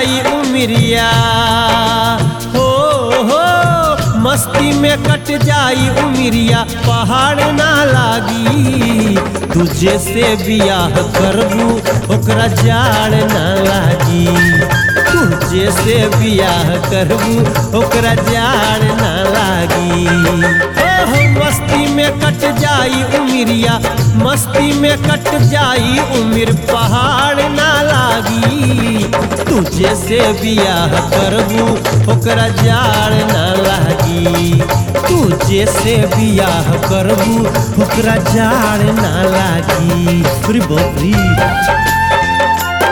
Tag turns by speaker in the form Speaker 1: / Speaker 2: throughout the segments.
Speaker 1: जाई उमिरिया हो हो मस्ती में कट जाई उमिरिया पहाड़ ना लागी तुझे से बियाह करबू ओकरा जाड़ ना लागी तुझे से बियाह करबू ओकरा जाड़ ना लागी हो हो मस्ती में कट जाई उमिरिया मस्ती में कट जाई उमिर पहाड़ ना लागी तुझे से बियाह करबू ओकरा जाड़ ना लागी तुझे से बियाह करबू ओकरा जाड़ ना लागी अरे बाप रे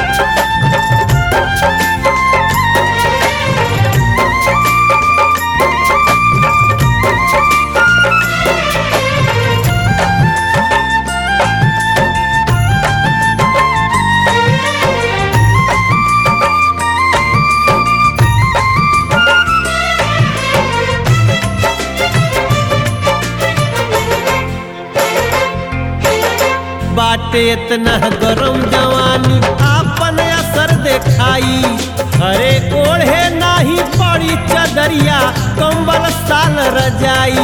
Speaker 1: बाटे इतना गरम जवानी आपन असर देखाई अरे ओढ़े नाही पड़ी चदरिया कंबल साल रजाई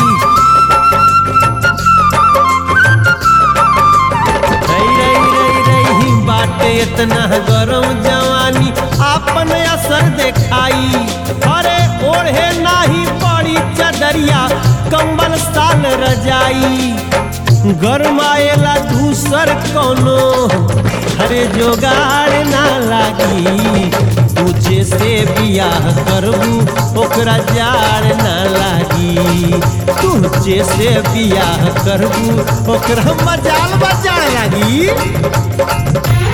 Speaker 1: रई रई रई रई बाटे इतना गरम जवानी आपन असर देखाई अरे ओढ़े नाही पड़ी चदरिया कंबल साल रजाई गरमाएला दूसर कोनो हरे जोगाड़ ना लागी तुझे से बियाह करबू ओकरा जाड़ ना लागी तुझे से बियाह करबू ओकरा मजाल बजाड़ लागी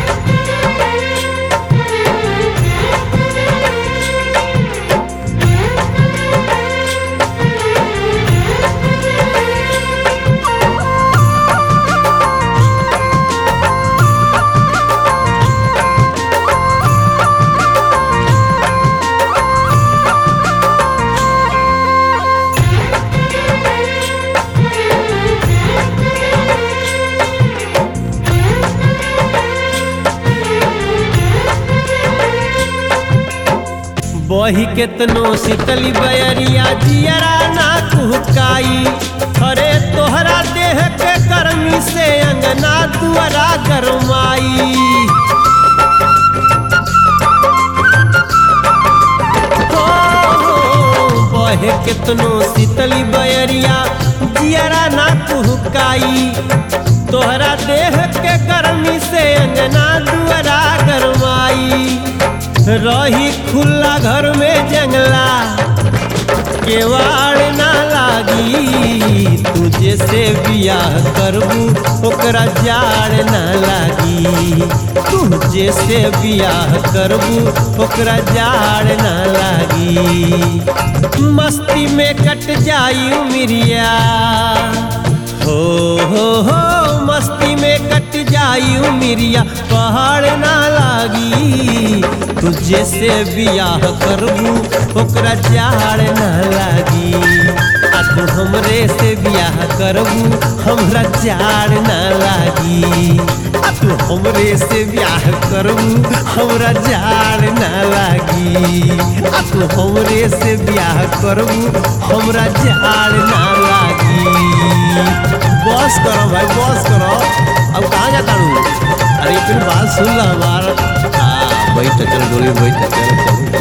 Speaker 1: बही केतनो शीतली बयरिया जियरा ना कुहकाई अरे तोहरा देह के गर्मी से अंगना दुआरा गरमाई हो, हो, बहे केतनो शीतली बयरिया जियरा ना कुहकाई तोहरा देह के गर्मी से अंगना दुआरा गरमाई रही खुला घर में जंगला केवाड़ ना लागी तुझे से बियाह करबू ओकरा जाड़ ना लागी तुझे से बियाह करबू ओकरा जाड़ ना लागी मस्ती में कट जाई उमिरिया हो हो हो मस्ती में कट जाई उमिरिया पहाड़ ना लागी तुझे से बियाह करबू ओकरा जाड़ ना लागी आ तू हमरे से बियाह करबू हमरा जाड़ ना लागी आ तू हमरे से बियाह करबू हमरा जाड़ ना लागी आ तू हमरे से बियाह करबू हमरा जाड़ ना लागी बस करो भाई बस करो अब कहाँ जाता हूँ अरे फिर बात सुन लो हमारा हाँ बैठ चल डोली बैठ चल चल